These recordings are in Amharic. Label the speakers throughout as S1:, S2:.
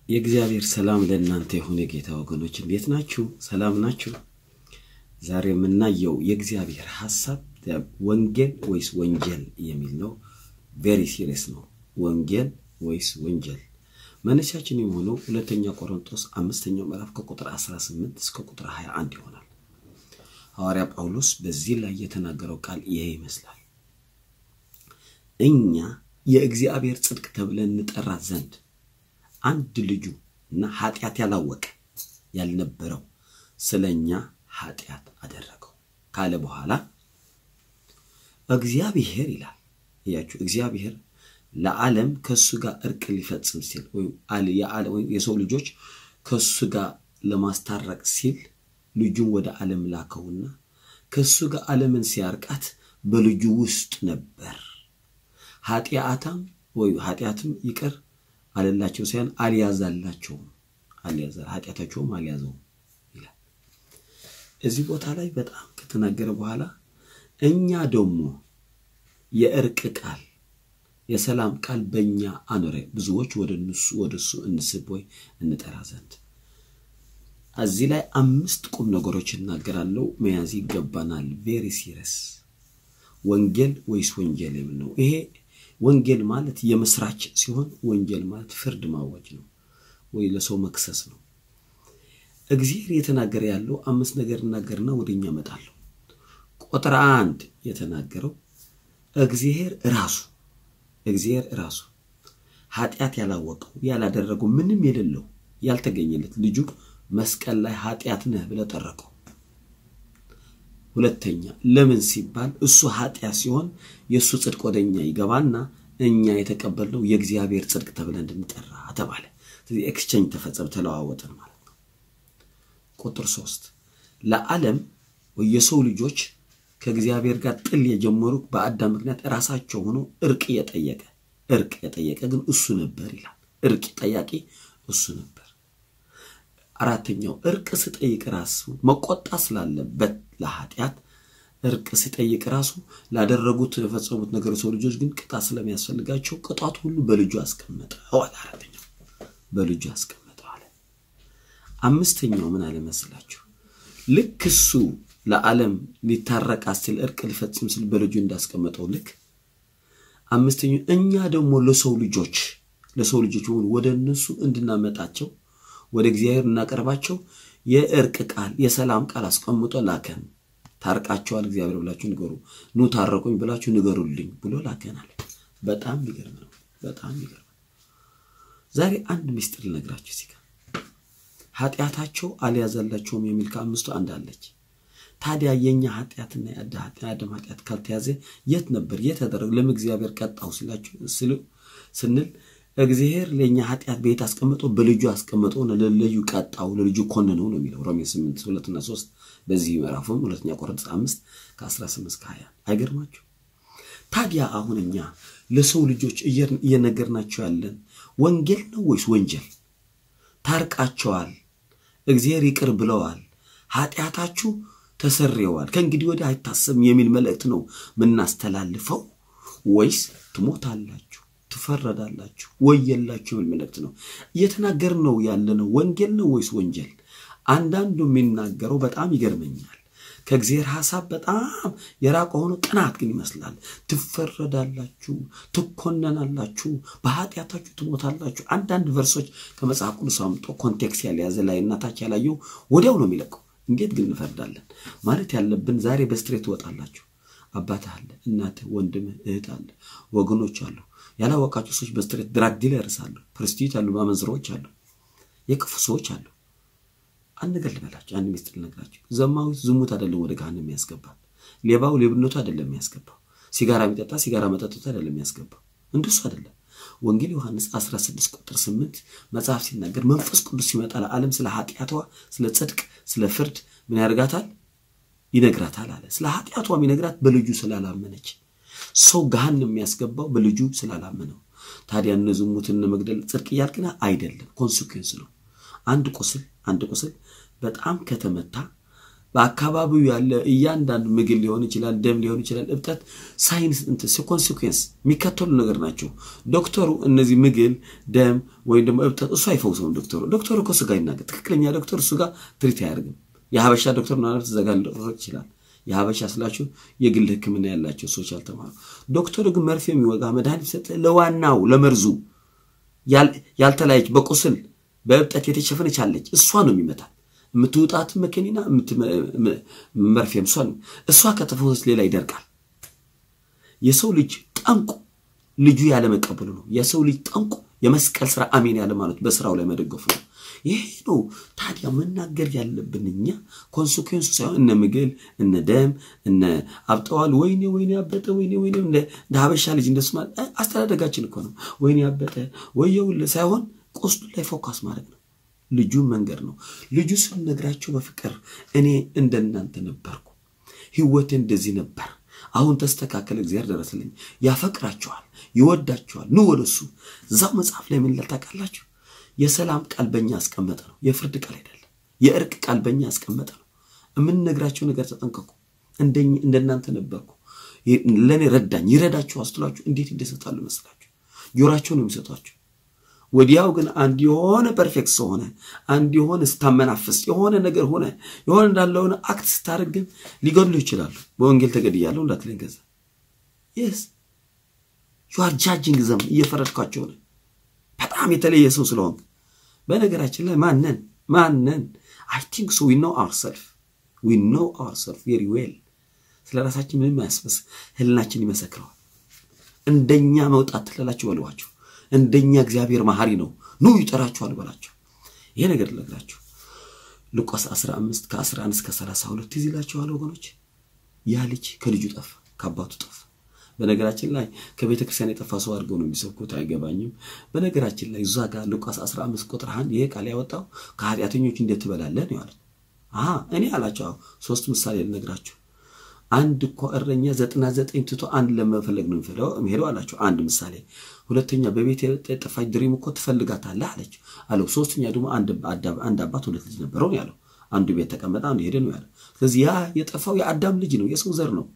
S1: የእግዚአብሔር ሰላም ለእናንተ የሆነ የጌታ ወገኖች እንዴት ናችሁ? ሰላም ናችሁ? ዛሬ የምናየው የእግዚአብሔር ሐሳብ ወንጌል ወይስ ወንጀል የሚል ነው። ቬሪ ሲሪየስ ነው። ወንጌል ወይስ ወንጀል? መነሻችን የሆነው ሁለተኛ ቆሮንቶስ አምስተኛው ምዕራፍ ከቁጥር 18 እስከ ቁጥር 21 ይሆናል። ሐዋርያ ጳውሎስ በዚህ ላይ የተናገረው ቃል ይሄ ይመስላል። እኛ የእግዚአብሔር ጽድቅ ተብለን እንጠራት ዘንድ አንድ ልጁ እና ኃጢአት ያላወቀ ያልነበረው ስለ እኛ ኃጢአት አደረገው ካለ በኋላ እግዚአብሔር ይላል። እያችሁ እግዚአብሔር ለዓለም ከእሱ ጋር እርቅ ሊፈጽም ሲል ወይም የሰው ልጆች ከእሱ ጋር ለማስታረቅ ሲል ልጁን ወደ ዓለም ላከውና ከእሱ ጋር ዓለምን ሲያርቃት በልጁ ውስጥ ነበር። ኃጢአታም ወይ ኃጢአትም ይቅር አለላቸው ሳይሆን አልያዛላቸውም፣ አልያዛ ኃጢአታቸውም አልያዘውም ይላል። እዚህ ቦታ ላይ በጣም ከተናገረ በኋላ እኛ ደግሞ የእርቅ ቃል የሰላም ቃል በእኛ አኖረ ብዙዎች ወደ እነሱ ወደ እሱ እንስብ ወይ እንጠራ ዘንድ እዚህ ላይ አምስት ቁም ነገሮች እናገራለሁ። መያዝ ይገባናል። ቬሪ ሲሪየስ ወንጌል ወይስ ወንጀል የሚል ነው። ይሄ ወንጌል ማለት የምስራች ሲሆን ወንጀል ማለት ፍርድ ማወጅ ነው ወይ ለሰው መክሰስ ነው። እግዚአብሔር የተናገረ ያለው አምስት ነገር እናገርና ወደኛ እመጣለሁ። ቁጥር አንድ የተናገረው እግዚአብሔር ራሱ እግዚአብሔር ራሱ ኃጢአት ያላወቀው ያላደረገው ምንም የሌለው ያልተገኘለት ልጁ መስቀል ላይ ኃጢአት ነህ ብለህ ጠረቀው። ሁለተኛ ለምን ሲባል እሱ ኃጢአት ሲሆን የእሱ ጽድቅ ወደኛ ይገባና እኛ የተቀበልነው የእግዚአብሔር ጽድቅ ተብለን እንድንጠራ ተባለ። ስለዚህ ኤክስቼንጅ ተፈጸመ፣ ተለዋወጠን ማለት ነው። ቁጥር ሶስት ለዓለም የሰው ልጆች ከእግዚአብሔር ጋር ጥል የጀመሩ በአዳም ምክንያት ራሳቸው ሆኖ እርቅ የጠየቀ እርቅ የጠየቀ ግን እሱ ነበር ይላል። እርቅ ጠያቂ እሱ ነበር። አራተኛው እርቅ ስጠይቅ ራሱ መቆጣ ስላለበት ለኃጢአት እርቅ ሲጠይቅ ራሱ ላደረጉት የፈጸሙት ነገር ሰው ልጆች ግን ቅጣት ስለሚያስፈልጋቸው ቅጣቱ ሁሉ በልጁ አስቀመጠው አለ። አራተኛው በልጁ አስቀመጠው አለ። አምስተኛው ምን አለ መስላችሁ? ልክ እሱ ለዓለም ሊታረቃ ሲል እርቅ ሊፈጽም ሲል በልጁ እንዳስቀመጠው ልክ አምስተኛው እኛ ደግሞ ለሰው ልጆች ለሰው ልጆች ሆኑ ወደ እነሱ እንድናመጣቸው ወደ እግዚአብሔር እናቀርባቸው የእርቅ ቃል የሰላም ቃል አስቀምጦ ላከን። ታርቃቸዋል እግዚአብሔር ብላችሁ ንገሩ፣ ኑ ታረቁኝ ብላችሁ ንገሩልኝ ብሎ ላከናል። በጣም ይገርም ነው። በጣም ይገርም። ዛሬ አንድ ምስጢር ልነግራችሁ እዚህ ጋር ኃጢአታቸው አልያዘላቸውም የሚል ከአምስቱ አንድ አለች። ታዲያ የኛ ኃጢአትና የአዳም ኃጢአት ካልተያዘ የት ነበር? የት ተደረገ? ለምን እግዚአብሔር ቀጣው ሲላችሁ ስንል እግዚአብሔር ለእኛ ኃጢአት ቤት አስቀምጦ በልጁ አስቀምጦ ለልዩ ቀጣው ለልጁ ኮነነው ነው የሚለው ሮሜ 8 ሁለትና ሶስት በዚህ ምዕራፍም ሁለተኛ ቆሮንቶስ አምስት ከ18 እስከ 20 አይገርማችሁ? ታዲያ አሁን እኛ ለሰው ልጆች እየነገርናቸው ያለን ወንጌል ነው ወይስ ወንጀል? ታርቃቸዋል፣ እግዚአብሔር ይቅር ብለዋል፣ ኃጢአታችሁ ተሰርየዋል፣ ከእንግዲህ ወዲህ አይታሰብም የሚል መልእክት ነው ምናስተላልፈው ወይስ ትሞታላችሁ ትፈረዳላችሁ ወየላችሁ የሚል መልእክት ነው እየተናገርን ነው ያለነው። ወንጌል ነው ወይስ ወንጀል? አንዳንዱ የሚናገረው በጣም ይገርመኛል። ከእግዚአብሔር ሐሳብ በጣም የራቀ ሆኖ ቅናት ግን ይመስላል። ትፈረዳላችሁ፣ ትኮነናላችሁ፣ በኃጢአታችሁ ትሞታላችሁ። አንዳንድ ቨርሶች ከመጽሐፍ ቅዱስ አምጦ ኮንቴክስት ያልያዘ ላይ እናታች ያላየው ወዲያው ነው የሚለቀው። እንዴት ግን እንፈርዳለን? ማለት ያለብን ዛሬ በስትሬት ትወጣላችሁ። አባትህ አለ፣ እናትህ፣ ወንድምህ፣ እህት አለ፣ ወገኖች አሉ ያላወቃቸው ሰዎች በስትሬት ድራግ ዲለርስ አሉ፣ ፕሮስቲዩት አሉ፣ ማመንዝሮች አሉ፣ የክፉ ሰዎች አሉ። አንድ ነገር ልበላቸው፣ አንድ ሚስጥር ልነግራቸው። ዘማዊ ዝሙት አይደለም ወደ ገሃነም የሚያስገባል። ሌባው ሌብነቱ አይደለም የሚያስገባው። ሲጋራ የሚጠጣ ሲጋራ መጠጡት አይደለም የሚያስገባው። እንደሱ አይደለም። ወንጌል ዮሐንስ 16 ቁጥር 8 መጽሐፍ ሲናገር መንፈስ ቅዱስ ሲመጣ ለዓለም ስለ ኃጢአቷ፣ ስለ ጽድቅ፣ ስለ ፍርድ ምን ያደርጋታል? ይነግራታል አለ። ስለ ኃጢአቷ የሚነግራት በልጁ ስላላመነች ሰው ገሃነም የሚያስገባው በልጁ ስላላመነው። ታዲያ እነ ዝሙት እነ መግደል ጽድቅ እያልክና አይደለም፣ ኮንሲኩዌንስ ነው። አንድ ቁስል አንድ ቁስል በጣም ከተመታ በአካባቢው ያለ እያንዳንዱ ምግብ ሊሆን ይችላል፣ ደም ሊሆን ይችላል፣ እብጠት ሳይንስ ኮንሲኩዌንስ የሚከተሉ ነገር ናቸው። ዶክተሩ እነዚህ ምግብ፣ ደም ወይም ደግሞ እብጠት እሱ አይፈውሰውም። ዶክተሩ ዶክተሩ እኮ ስጋ ይናገር። ትክክለኛ ዶክተር እሱ ጋር ትሪት አያደርግም። የሀበሻ ዶክተር ምናልባት እዛ ጋር ሊደረግ ይችላል። የሀበሻ ስላችሁ የግል ሕክምና ያላቸው ሰዎች ያልተማሩ። ዶክተሩ ግን መርፌ የሚወጋ መድኃኒት ሰጠ ለዋናው ለመርዙ ያልተለያየች በቁስል በእብጠት የተሸፈነች አለች። እሷ ነው የሚመታል። የምትውጣት መከኒና መርፌም እሷ ነው። እሷ ከተፈወሰች ሌላ ይደርቃል። የሰው ልጅ ጠንቁ ልጁ ያለመቀበሉ ነው። የሰው ልጅ ጠንቁ የመስቀል ስራ አሜን ያለ ማለት በስራው ላይ መደገፉ ነው። ይሄ ነው ታዲያ መናገር ያለብን እኛ ኮንስኩዌንሱ ሳይሆን እነ ምግል እነ ደም እነ አብጠዋል፣ ወይኔ ወይኔ አበጠ፣ ወይኔ ወይኔ እንደ ሀበሻ ልጅ እንደሱ ማለት አስተዳደጋችን እኮ ነው። ወይኔ አበጠ ወየውል ሳይሆን ቆስሉ ላይ ፎካስ ማድረግ ነው። ልጁን መንገድ ነው። ልጁ ስንነግራቸው በፍቅር እኔ እንደናንተ ነበርኩ፣ ህይወቴ እንደዚህ ነበር፣ አሁን ተስተካከለ፣ እግዚአብሔር ደረሰልኝ። ያፈቅራቸዋል፣ ይወዳቸዋል፣ ኑ ወደሱ። እዛው መጽሐፍ ላይ ምን ይላል ታውቃላችሁ? የሰላም ቃል በእኛ ያስቀመጠ ነው፣ የፍርድ ቃል አይደለም። የእርቅ ቃል በእኛ ያስቀመጠ ነው። የምንነግራቸው ነገር ተጠንቀቁ፣ እንደናንተ ነበርኩ፣ ለእኔ ረዳኝ፣ ይረዳችሁ አስትሏችሁ እንዴት እንደሰጣሉ መስላችሁ ጆራቸው ነው የሚሰጧቸው። ወዲያው ግን አንድ የሆነ ፐርፌክት ሰው ሆነ አንድ የሆነ ስታመናፍስ የሆነ ነገር ሆነ የሆነ እንዳለሆነ አክት ስታደርግ ግን ሊገድሉ ይችላሉ። በወንጌል ተገድያለሁ እንዳትለኝ ገዛ የስ ዩአር ጃጅንግ ዘም እየፈረድኳቸው ነው በጣም የተለየ ሰው ስለሆንክ። በነገራችን ላይ ማነን ማነን አይ ቲንክ ሶ ዊ ኖ አወርሰልፍ ዊ ኖ አወርሰልፍ ቬሪ ዌል። ስለ ራሳችን ምንም አያስበስ ህልናችን ይመሰክረዋል። እንደኛ መውጣት ትላላችሁ በልዋቸው እንደኛ እግዚአብሔር መሐሪ ነው፣ ኑ ይጠራችኋል በላቸው። ይሄ ነገር ልነግራችሁ ሉቃስ 15 ከ11 እስከ 32 ትዝ ይላችኋል ወገኖች። ያ ልጅ ከልጁ ጠፋ፣ ከአባቱ ጠፋ። በነገራችን ላይ ከቤተ ክርስቲያን የጠፋ ሰው አድርገው ነው የሚሰብኩት፣ አይገባኝም። በነገራችን ላይ እዛ ጋር ሉቃስ 15 ቁጥር 1 ይሄ ቃል ያወጣው ከኃጢአተኞች እንዴት ትበላለህ ነው ያሉት። አሀ እኔ አላቸው ሶስት ምሳሌ ልነግራችሁ አንድ እኮ እረኛ ዘጠና ዘጠኝ ትቶ አንድ ለመፈለግ ነው የሚሄደው አላቸው። አንድ ምሳሌ። ሁለተኛ በቤት የጠፋች ድሪም እኮ ትፈልጋታለህ አለችው አለው። ሶስተኛ ደግሞ አንድ አባት ሁለት ልጅ ነበረው ያለው። አንዱ ቤት ተቀመጠ፣ አንዱ ሄደ ነው ያለው። ስለዚህ ያ የጠፋው የአዳም ልጅ ነው፣ የሰው ዘር ነው።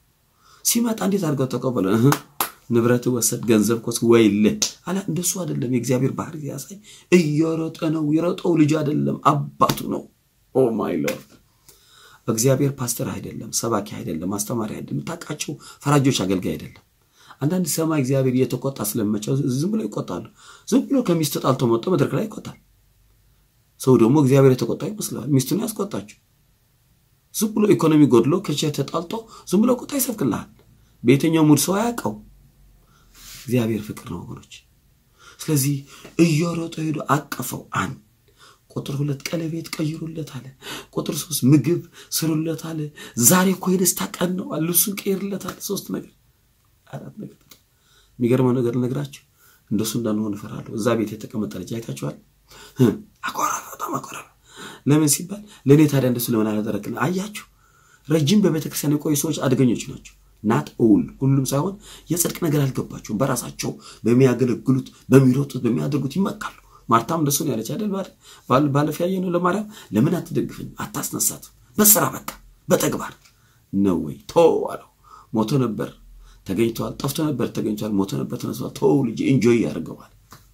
S1: ሲመጣ እንዴት አድርገው ተቀበለ? ንብረት ወሰድ፣ ገንዘብ ኮስ ወይልህ አላ። እንደሱ አይደለም። የእግዚአብሔር ባህሪ ያሳይ እየሮጠ ነው። የሮጠው ልጅ አይደለም፣ አባቱ ነው። ኦ ማይ ሎርድ እግዚአብሔር ፓስተር አይደለም፣ ሰባኪ አይደለም፣ አስተማሪ አይደለም፣ የምታውቃቸው ፈራጆች አገልጋይ አይደለም። አንዳንድ ሰማይ እግዚአብሔር እየተቆጣ ስለመቸው ዝም ብሎ ይቆጣሉ። ዝም ብሎ ከሚስት ጣልቶ መጥቶ መድረክ ላይ ይቆጣል። ሰው ደግሞ እግዚአብሔር የተቆጣ ይመስለዋል። ሚስቱን ያስቆጣችው ዝም ብሎ ኢኮኖሚ ጎድሎ ከቼ ተጣልቶ ዝም ብሎ ቁጣ ይሰብክልሃል። በየትኛው ሙድ ሰው አያውቀው። እግዚአብሔር ፍቅር ነው ወገኖች። ስለዚህ እየሮጠ ሄዶ አቀፈው አንድ ቁጥር ሁለት ቀለቤት ቀይሩለት አለ። ቁጥር ሶስት ምግብ ስሩለት አለ። ዛሬ እኮ የደስታ ቀን ነው አለ። ልብሱን ቀይርለት አለ። ሶስት ነገር አራት ነገር። በጣም የሚገርመው ነገር ልነግራችሁ፣ እንደሱ እንዳንሆን እፈራለሁ። እዛ ቤት የተቀመጠ ልጅ አይታችኋል። አኮረፈ፣ በጣም አኮረፈ። ለምን ሲባል ለእኔ ታዲያ እንደሱ ለምን አላደረግን? አያችሁ፣ ረጅም በቤተክርስቲያን የቆዩ ሰዎች አደገኞች ናቸው። ናት እውል ሁሉም ሳይሆን የጽድቅ ነገር አልገባቸውም። በራሳቸው በሚያገለግሉት በሚሮጡት በሚያደርጉት ይመካሉ። ማርታም እንደሱ ነው ያለች አይደል? ባለፈ ያየ ነው ለማርያም ለምን አትደግፈኝ አታስነሳት? በስራ በቃ በተግባር ነው ወይ ቶ አለው። ሞቶ ነበር ተገኝተዋል፣ ጠፍቶ ነበር ተገኝተዋል፣ ሞቶ ነበር ተነስቷል። ቶ ልጅ ኢንጆይ ያደርገዋል።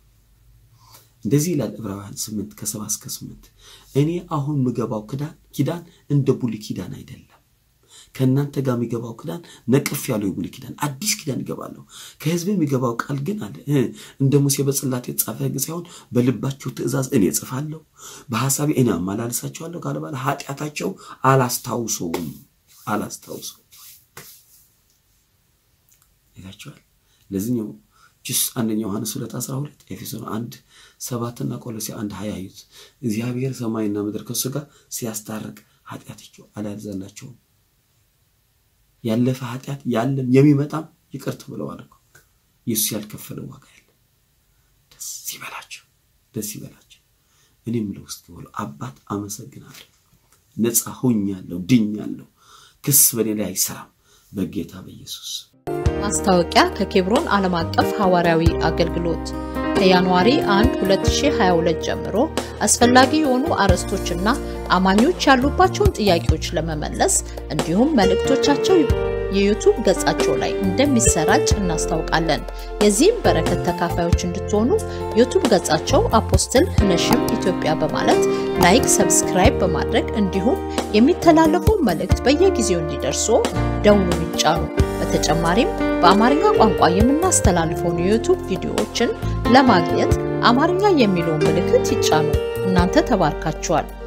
S1: እንደዚህ ይላል ዕብራውያን ስምንት ከሰባ እስከ ስምንት እኔ አሁን ምገባው ክዳን ኪዳን እንደ ብሉይ ኪዳን አይደለም ከእናንተ ጋር የሚገባው ክዳን ነቅፍ ያለው የብሉይ ኪዳን አዲስ ኪዳን ይገባለሁ። ከሕዝብ የሚገባው ቃል ግን አለ እንደ ሙሴ በጽላት የተጻፈ ሕግ ሳይሆን በልባቸው ትእዛዝ እኔ እጽፋለሁ፣ በሐሳቤ እኔ አመላልሳቸዋለሁ ካለ በኋላ ኃጢአታቸው አላስታውሰውም አላስታውሰውም ይላቸዋል። ለዚህኛው ጅስ አንደኛ ዮሐንስ ሁለት አስራ ሁለት ኤፌሶን አንድ ሰባትና ቆሎሴ አንድ ሀያ አዩት እግዚአብሔር ሰማይና ምድር ከሱ ጋር ሲያስታርቅ ኃጢአታቸው አላያዛላቸውም ያለፈ ኃጢአት ያለም የሚመጣም ይቅር ተብለዋል እኮ ኢየሱስ ያልከፈለው ዋጋ ያለ። ደስ ይበላቸው፣ ደስ ይበላቸው። እኔም ለውስጥ ብሎ አባት አመሰግናለሁ፣ ነፃ ሆኛለሁ፣ ድኛለሁ፣ ክስ በእኔ ላይ አይሰራም በጌታ በኢየሱስ
S2: ማስታወቂያ ከኬብሮን ዓለም አቀፍ ሐዋርያዊ አገልግሎት ከጃንዋሪ 1 2022 ጀምሮ አስፈላጊ የሆኑ አርዕስቶችና አማኞች ያሉባቸውን ጥያቄዎች ለመመለስ እንዲሁም መልእክቶቻቸው የዩቱብ ገጻቸው ላይ እንደሚሰራጭ እናስታውቃለን። የዚህም በረከት ተካፋዮች እንድትሆኑ ዩቱብ ገጻቸው አፖስትል ህነሽም ኢትዮጵያ በማለት ላይክ፣ ሰብስክራይብ በማድረግ እንዲሁም የሚተላለፉ መልእክት በየጊዜው እንዲደርሱ ደውሉን ይጫኑ። በተጨማሪም በአማርኛ ቋንቋ የምናስተላልፈውን የዩቱብ ቪዲዮዎችን ለማግኘት አማርኛ የሚለውን ምልክት ይጫኑ። እናንተ ተባርካችኋል።